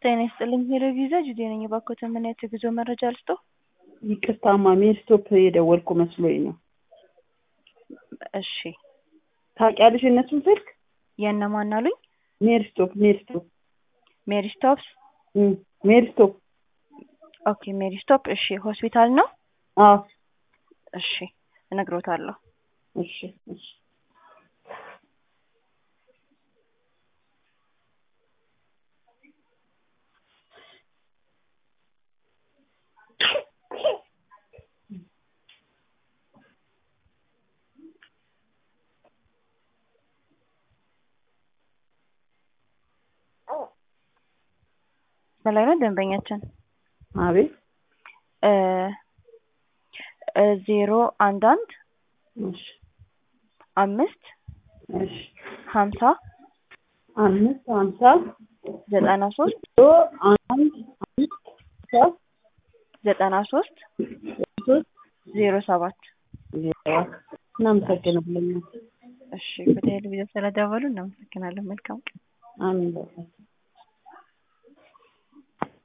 ጤና ይስጥልኝ ሄሎቪዛ ጁዴ ነኝ። እባክዎትን ምን አይነት የጉዞ መረጃ ልስጥዎ? ይቅርታ ማሚ ስቶፕ የደወልኩ መስሎኝ ነው። እሺ ታውቂያለሽ የእነሱን ስልክ? የእነማን አሉኝ? ሜሪ ስቶፕ ሜሪ ስቶፕ ሜሪ ስቶፕስ። እም፣ ሜሪ ስቶፕ ኦኬ ሜሪ ስቶፕ። እሺ ሆስፒታል ነው? አዎ እሺ እነግሮታለሁ። እሺ እሺ በላይ ነው ደንበኛችን አቤት እ እ ዜሮ አንድ አንድ እሺ አምስት እሺ ሀምሳ አምስት ሀምሳ ዘጠና ሶስት ዜሮ አንድ አምስት ሀምሳ ዘጠና ሶስት ሶስት ዜሮ ሰባት ዜሮ እናመሰግናለን። እሺ በቴሌቪዥን ስለደወሉ እናመሰግናለን። መልካም ቀን። አሜን በቃ